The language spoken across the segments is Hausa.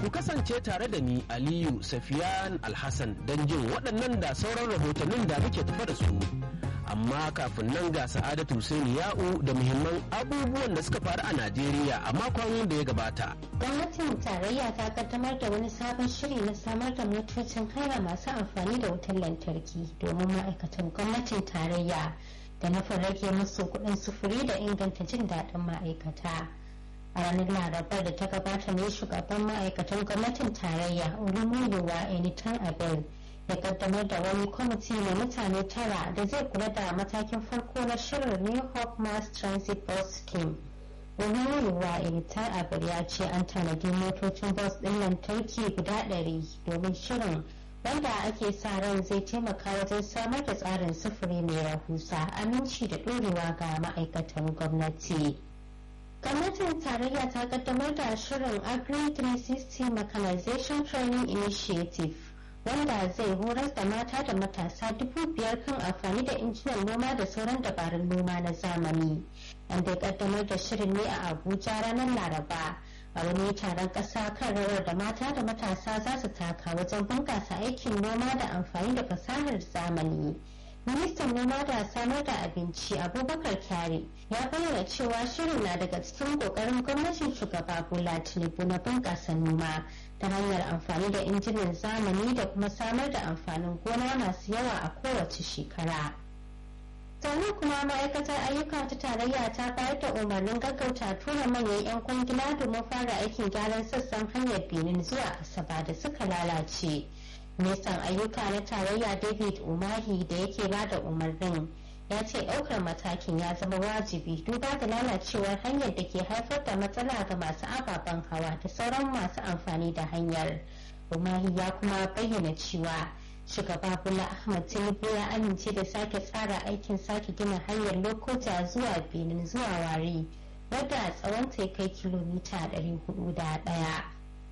ku kasance tare da ni aliyu safiyan alhassan don jin waɗannan da sauran rahotannin da muke tafa da su amma kafin nan ga sa'adatu Hussein ya'u da muhimman abubuwan da suka faru a najeriya a makon da ya gabata gwamnatin tarayya ta kaddamar da wani sabon shiri na samar da motocin haya masu amfani da wutar lantarki domin ma'aikatan gwamnatin tarayya da nufin rage musu kuɗin sufuri da inganta jin daɗin ma'aikata a ranar larabar da ta gabata ne shugaban ma'aikatan gwamnatin tarayya olumuyiwa enitan abel ya kaddamar da wani kwamiti mai mutane tara da zai kula da matakin farko na shirin new hope mass transit bus scheme olumuyiwa enitan abel ya ce an tanadi motocin bus ɗin lantarki guda ɗari domin shirin wanda ake sa ran zai taimaka wajen samar da tsarin sufuri mai rahusa aminci da ɗorewa ga ma'aikatan gwamnati. gwamnatin tarayya ta kaddamar da shirin agri 360 mechanization training initiative wanda zai horar da mata da matasa dubu biyar kan amfani da injinan noma da sauran dabarun noma na zamani an dai kaddamar da shirin ne a abuja ranar laraba a wani taron ƙasa kan rawar da mata da matasa za su taka wajen bunƙasa aikin noma da amfani da fasahar zamani ministan noma da samar da abinci abubakar kyari ya bayyana cewa shirin na daga cikin kokarin gwamnatin shugaba bola tinubu na bunƙasa noma ta hanyar amfani da injinan zamani da kuma samar da amfanin gona masu yawa a kowace shekara sannan kuma ma'aikatar ayyuka ta tarayya ta bayar da umarnin gaggauta tura manyan 'yan kwangila domin fara aikin gyaran sassan hanyar benin zuwa asaba da suka lalace ministan ayyuka na tarayya david umahi da yake ba da umarnin ya ce ɗaukar matakin ya zama wajibi duba da lalacewar hanyar da ke haifar da matsala ga masu ababen hawa da sauran masu amfani da hanyar umahi ya kuma bayyana cewa shugaba bola ahmad tinubu ya amince da sake tsara aikin sake gina hanyar lokuta zuwa benin zuwa wari wadda tsawon ta kai kilomita 401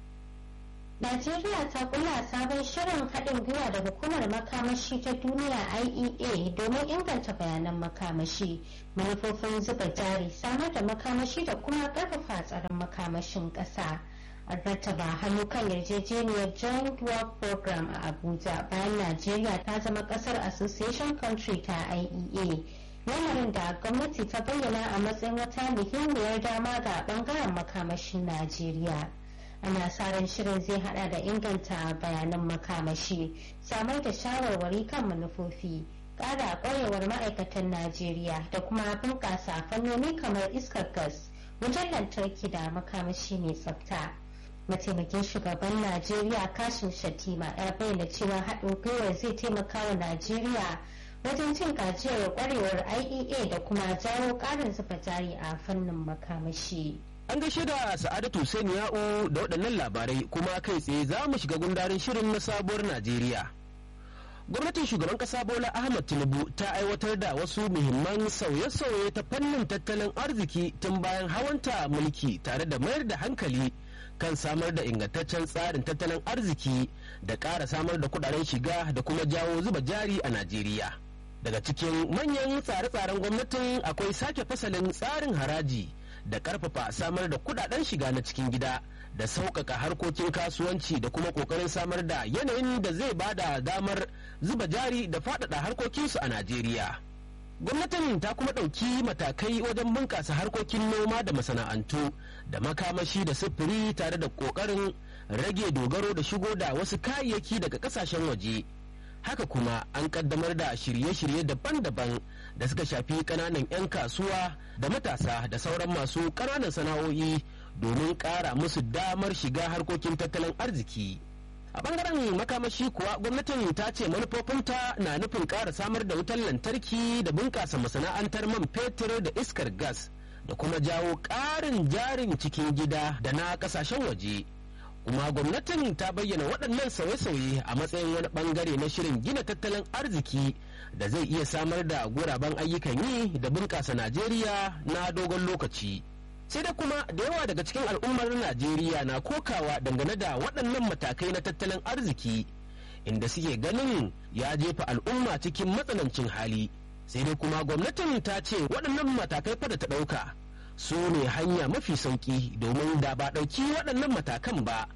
Najeriya ta kula sabon shirin haɗin gwiwa da hukumar makamashi ta duniya IEA domin inganta bayanan makamashi, manufofin zuba jari, samar da makamashi da kuma ƙarfafa tsaron makamashin ƙasa. An rattaba hannu kan yarjejeniyar Joint Work Program a Abuja bayan Najeriya ta zama ƙasar Association Country ta IEA. lamarin da gwamnati ta bayyana a matsayin wata muhimmiyar dama ga bangaren makamashin Najeriya. ana sa ran shirin zai hada da inganta bayanan makamashi samar da shawarwari kan manufofi kara kwarewar ma'aikatan najeriya da kuma bunƙasa fannoni kamar iskar gas wutar lantarki da makamashi mai tsafta mataimakin shugaban najeriya kashin shatima ya bayyana cewa haɗin gwiwar zai taimaka wa najeriya wajen cin gajiyar kwarewar iea da kuma jawo ƙarin zuba jari a fannin makamashi. An gaishe da Sa'adatu Hussein Ya'u da waɗannan labarai kuma kai tsaye za mu shiga gundarin shirin na sabuwar Najeriya. Gwamnatin shugaban ƙasa Bola Ahmad Tinubu ta aiwatar da wasu muhimman sauye-sauye ta fannin tattalin arziki tun bayan hawanta mulki tare da mayar da hankali kan samar da ingantaccen tsarin tattalin arziki da ƙara samar da kuɗaɗen shiga da kuma jawo zuba jari a Najeriya. Daga cikin manyan tsare-tsaren gwamnatin akwai sake fasalin tsarin haraji. da karfafa samar da kudaden shiga na cikin gida da sauƙaƙa harkokin kasuwanci da kuma ƙoƙarin samar da yanayin da zai bada damar zuba jari da faɗaɗa harkokinsu a Najeriya. Gwamnatin ta kuma ɗauki matakai wajen bunƙasa harkokin noma da masana'antu da makamashi da sufuri tare da ƙoƙarin rage dogaro da shigo da wasu kayayyaki daga ƙasashen waje. haka kuma an kaddamar da shirye-shirye daban-daban da suka shafi kananan 'yan kasuwa da matasa da sauran masu kananan sana'o'i domin ƙara musu damar shiga harkokin tattalin arziki a bangaren makamashi kuwa gwamnatin ta ce manufofinta na nufin ƙara samar da wutar lantarki da bunƙasa masana'antar man fetur da iskar gas da kuma jawo ƙarin jarin cikin gida da na ƙasashen waje. kuma gwamnatin ta bayyana waɗannan sauye-sauye a matsayin wani ɓangare na shirin gina tattalin arziki da zai iya samar da guraben ayyukan yi da bunƙasa najeriya na dogon lokaci sai da kuma da yawa daga cikin al'ummar najeriya na kokawa dangane da waɗannan matakai na tattalin arziki inda suke ganin ya jefa al'umma cikin matsanancin hali sai dai kuma gwamnatin ta ce waɗannan matakai fa da ta ɗauka su ne hanya mafi sauki domin da ba ɗauki waɗannan matakan ba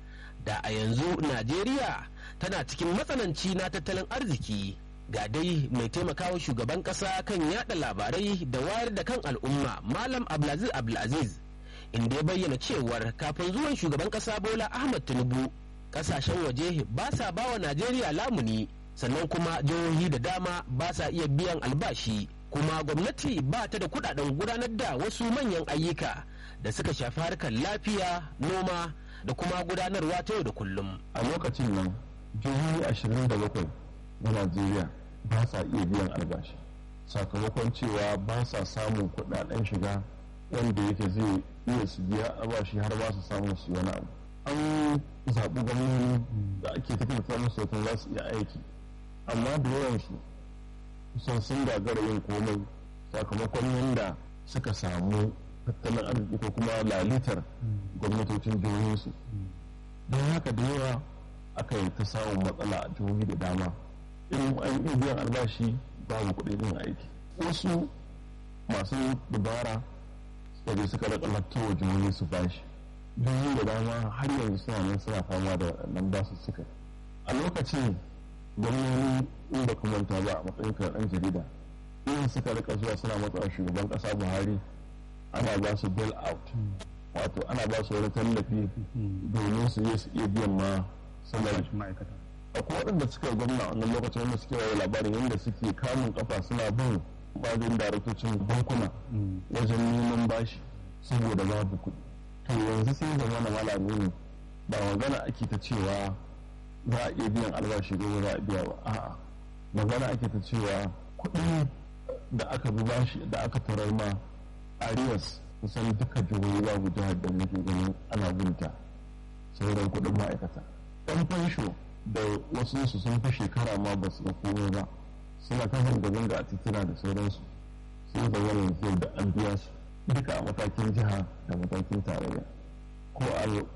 da a yanzu najeriya tana cikin matsananci na tattalin arziki ga dai mai taimakawa shugaban kasa kan yada labarai da wayar da kan al'umma malam abdulaziz abdulaziz inda ya bayyana cewar kafin zuwan shugaban kasa bola ahmad tinubu kasashen waje ba sa ba wa najeriya lamuni sannan kuma jihohi da dama ba sa iya biyan albashi kuma gwamnati ba ta da kudaden gudanar da wasu manyan ayyuka da suka shafi harkar lafiya noma da kuma gudanarwa ta yau da kullum a lokacin nan jihohi ashirin da bakwai na najeriya ba sa iya biyan albashi sakamakon cewa ba sa samun kudaden shiga wanda yake zai iya su biya albashi har ba su samu su wani abu an zaɓi gwamnoni da ake tafiya musu sautan za su iya aiki amma da yawansu kusan sun gagara yin komai sakamakon yadda suka samu tattalin arziki ko kuma lalitar gwamnatocin jihohinsu don haka da yawa aka yi ta samun matsala a jihohi da dama irin an yi biyan albashi babu kuɗin yin aiki wasu masu dabara suka suka rika wa jihohi su bashi jihohi da dama har yanzu suna nan suna fama da nan basu suka a lokacin gwamnoni in ba manta ba a matsayin ɗan jarida in suka rika zuwa suna matsawa shugaban ƙasa buhari ana ba su bail out wato ana ba su wani tallafi domin su je su iya biyan ma salari ma'aikata akwai waɗanda suka yi gwamna wannan lokacin wanda suke da labarin yadda suke kamun kafa suna bin bajin daraktocin bankuna wajen neman bashi saboda babu kuɗi to yanzu sai zama na malami ne ba magana ake ta cewa za a iya biyan albashi ko za a biya ba a'a magana ake ta cewa kuɗi da aka bi bashi da aka tarar ma arias kusan duka jihohi babu jihar da muke ganin ana binta sauran kuɗin ma'aikata ɗan fansho da wasu su sun fi shekara ma ba su da komai ba suna ta zanga-zanga a titina da sauransu sun da wani yanzu da an biya su duka a matakin jiha da matakin tarayya ko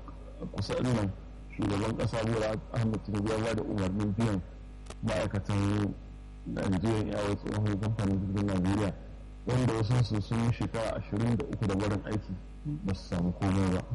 a kusa nan shugaban kasa bola ahmed tinubu ya ba da umarnin biyan ma'aikatan nigerian airways tsohon kamfanin jirgin najeriya wanda wasu su sun yi shekara ashirin da uku da barin aiki ba su samu komai ba